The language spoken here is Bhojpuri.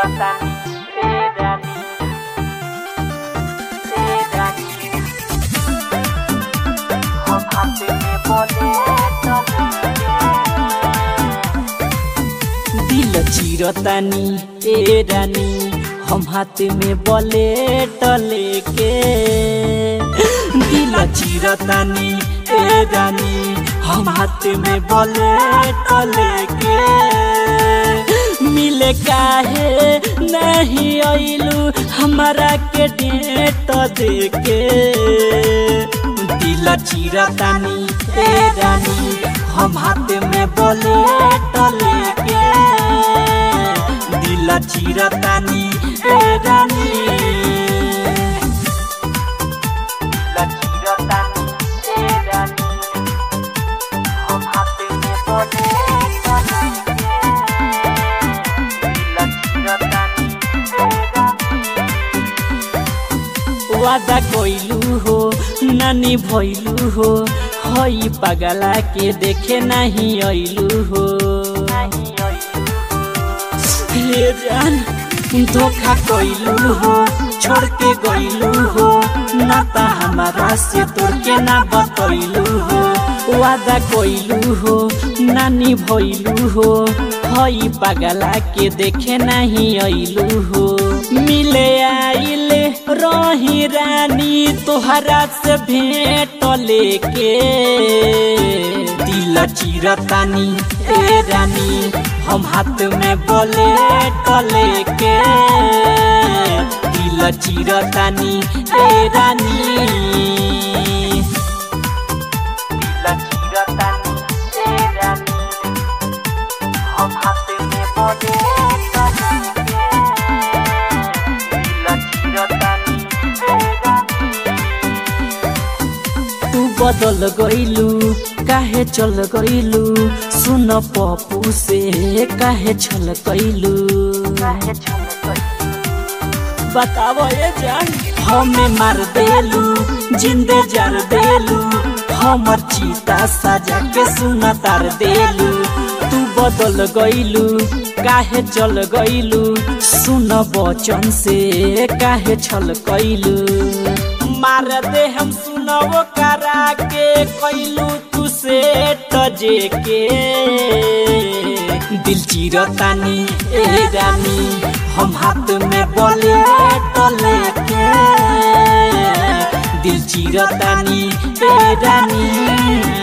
चिरतानी ए रानी ए रानी हम हाथ में बोले दिल चिरतानी ए रानी हम हाथ में बोले टले के दिल चिरतानी ए रानी हम हाथ में बोले टले के मिले काहे नहीं आइलू हमारा के डेट दे के दिल चिरतानी ए रानी हम हाथ में बोले टले के दिल चिरतानी ए रानी दिल चिरतानी ए रानी हम हाथ में बोले टले के दिल चिरतानी ए रानी वादा कोइलू हो नानी भइलू हो हई पगला के देखे नहीं अइलू हो हे जान धोखा कोइलू हो छोड़ के गइलू हो नाता हमारा से तोड़ के ना बतैलू हो वादा कोइलू हो नानी भइलू हो हई पगला के देखे नहीं अइलू हो मिले आइले रही रानी तोहरा से भेंट लेके दिल चिरतानी ए रानी हम हाथ में बोले टले के दिल चिरतानी ए रानी दिल चिरतानी ए रानी हम हाथ में बोले टले के दिल चिरतानी ए रानी तू बदल गइलू काहे चल गइलू सुन पप्पू से काहे छल कैलू बताओ ये जान हमें मार देलू जिंदे जर देलू हमर चीता सजा के सुना तार देलू तू बदल गइलू काहे चल गइलू सुन बचन से काहे छल कैलू मार दे हम सुनवो करा के कैलू तू से तजे के दिल चिरतानी ए रानी हम हाथ में बोले टले के दिल चिरतानी ए रानी